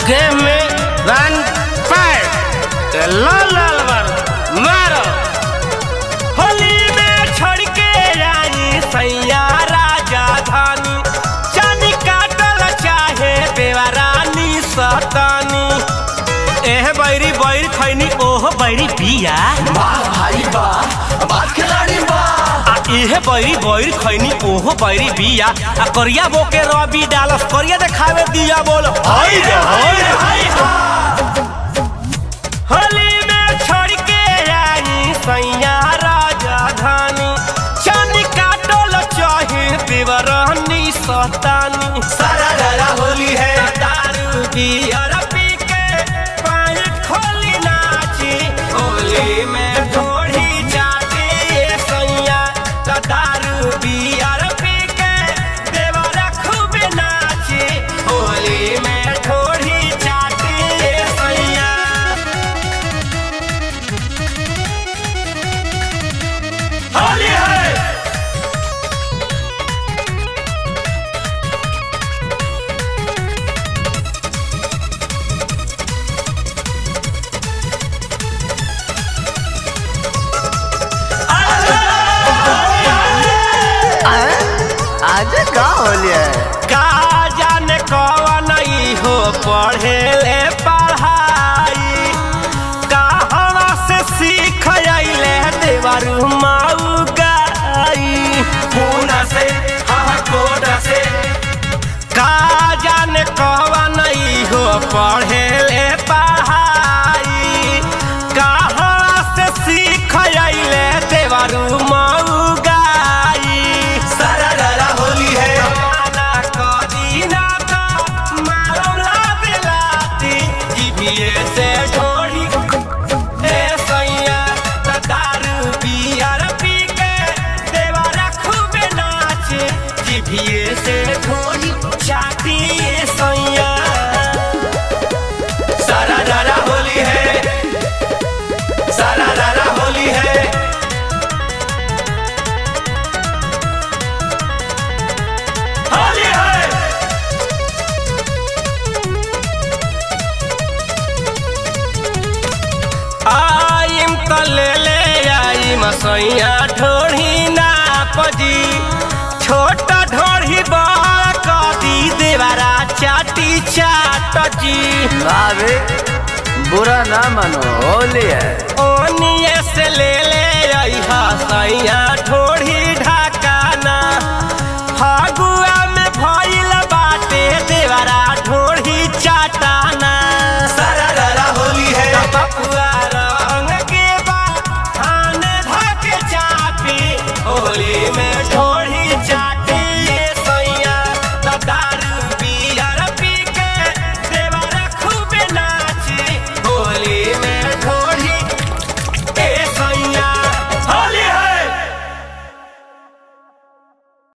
देह में one pair लो लाल मारो मारो होली में छोड़ के आई सैया राजा धानी चांदी काटल चाहे बेवरानी सतानी एह बैरी बैर खैनी ओह बैरी बिया वाह भाई वाह वाह खिलाड़ी वाह आ इहे बैरी बैर खैनी ओह बैरी बिया आ करिया बो के रवि डालस करिया देखावे दिया बोल हाय रे हाय रे हाय होली में छोड़ के आई सैया राजा धानी चांदी काटल चाहे बेवरानी सतानी सारा डरा होली है दारू बियर पी के पानी खोली नाची होली में थोड़ी जाती ये सैया तो दारू बियर पी के देवरा खूब नाची होली में थोड़ी जाती ये सैया होली है आज का होली है का जाने कवन ई हो पढ़े ले पढ़ाई कहवा से सीख अइले देवरू माऊ गाई पूना से हाँ कोटा से का जाने कवन ई हो पढ़े ले पढ़ाई कहवा से सीख अइले देवरू माऊ गाई सारा डरा होली है जमाना कदी ना तो मारो लाते लाती जीभिए से ढोड़ी ए सैया त दारू बियर पी के देवारा खूबे नाचे जीभिए से ढोड़ी चाटी ए सैया सारा डरा होली है सारा डरा होली है होली है आइम त ले ले आइम सैया ढोढ़ी ना पजी छोटा ढोढ़ी बड़ कदी देवारा चाटी चाट जी भाभी बुरा ना मानो होली है ओनिए से ले ले आई हा सैया